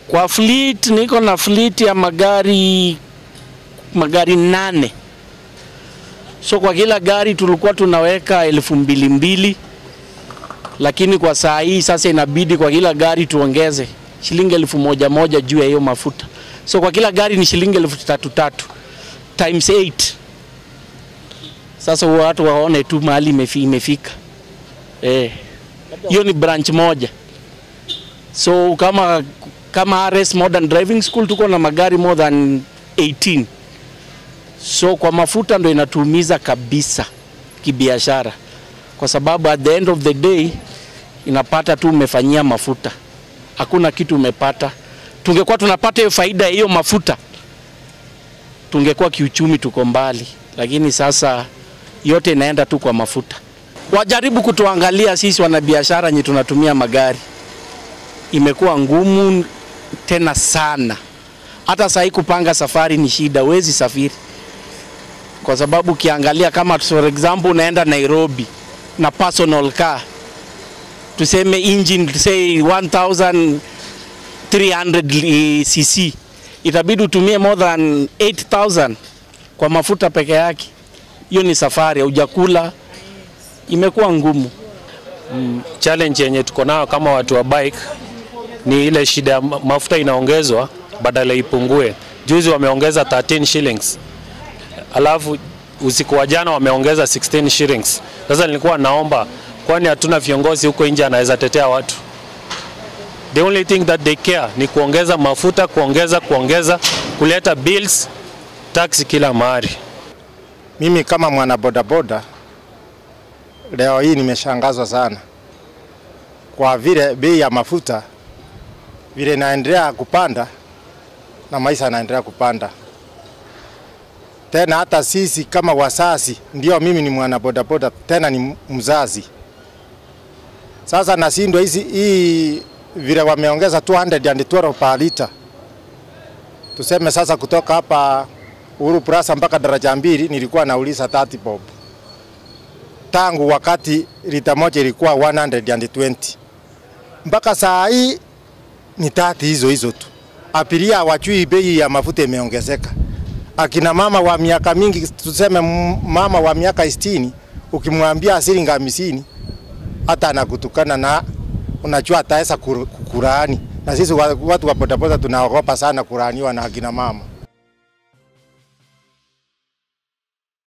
Kwa fleet niko na fleet ya magari magari nane. So kwa kila gari tulikuwa tunaweka elfu mbili mbili, lakini kwa saa hii sasa inabidi kwa kila gari tuongeze shilingi elfu moja moja juu ya hiyo mafuta. So kwa kila gari ni shilingi elfu tatu tatu times 8. Sasa watu waone tu mahali imefi- imefika. Eh, hiyo ni branch moja. So kama kama RS Modern Driving School tuko na magari more than 18. So kwa mafuta ndo inatuumiza kabisa kibiashara, kwa sababu at the end of the day inapata tu umefanyia mafuta, hakuna kitu umepata. Tungekuwa tunapata hiyo faida ya hiyo mafuta, tungekuwa kiuchumi tuko mbali, lakini sasa yote inaenda tu kwa mafuta. Wajaribu kutuangalia sisi wanabiashara nye tunatumia magari, imekuwa ngumu tena sana. Hata sahii kupanga safari ni shida, huwezi safiri kwa sababu ukiangalia kama for example unaenda Nairobi na personal car tuseme engine say 1300 cc itabidi utumie more than 8000 kwa mafuta peke yake. Hiyo ni safari, hujakula, imekuwa ngumu. challenge yenye tuko nayo kama watu wa bike ni ile shida ya ma- mafuta inaongezwa badala ipungue. Juzi wameongeza 13 shillings, alafu usiku wa jana wameongeza 16 shillings. Sasa nilikuwa naomba, kwani hatuna viongozi huko nje anaweza tetea watu? The only thing that they care ni kuongeza mafuta, kuongeza, kuongeza, kuleta bills, tax kila mahali. Mimi kama mwana bodaboda leo hii nimeshangazwa sana kwa vile bei ya mafuta vile inaendelea kupanda na maisha yanaendelea kupanda tena. Hata sisi kama wasasi, ndio mimi ni mwana bodaboda tena ni mzazi. Sasa nashindwa hizi hii vile wameongeza 212 per liter, tuseme sasa kutoka hapa Uhuru Plaza mpaka daraja mbili nilikuwa nauliza 30 bob. Tangu wakati lita moja ilikuwa 120 mpaka saa hii ni tati hizo hizo tu. Abiria wachui bei ya mafuta imeongezeka. Akina mama wa miaka mingi, tuseme m- mama wa miaka 60 ukimwambia shilingi hamsini hata anakutukana na unajua ataweza kur- kukulaani, na sisi wa- watu wa bodaboda tunaogopa sana kulaaniwa na akina mama.